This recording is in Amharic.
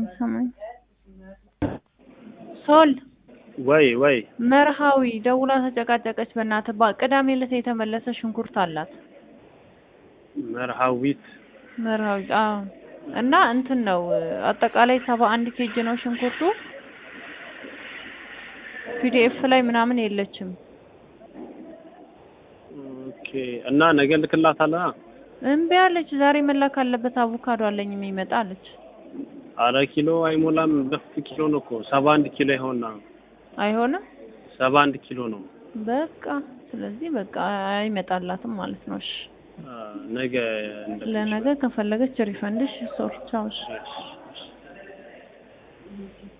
ሰማኝ ሶል ወይ ወይ መርሃዊ ደውላ ተጨቃጨቀች። በእናትህ ባ ቅዳሜ ዕለት የተመለሰ ሽንኩርት አላት መርሃዊት መርሃዊ አዎ። እና እንትን ነው አጠቃላይ ሰባ አንድ ኬጅ ነው ሽንኩርቱ። ፒዲኤፍ ላይ ምናምን የለችም። ኦኬ። እና ነገ ልክላታለህ? እምቢ አለች። ዛሬ መላክ አለበት አቮካዶ አለኝ የሚመጣ አለች። አረ ኪሎ አይሞላም። በፊት ኪሎ ነው እኮ ሰባ አንድ ኪሎ ይሆንና አይሆንም ሰባ አንድ ኪሎ ነው። በቃ ስለዚህ በቃ አይመጣላትም ማለት ነው። እሺ አ፣ ነገ እንደምንችል ለነገ ከፈለገች ሪፈንድሽ ሶርቻውሽ እሺ።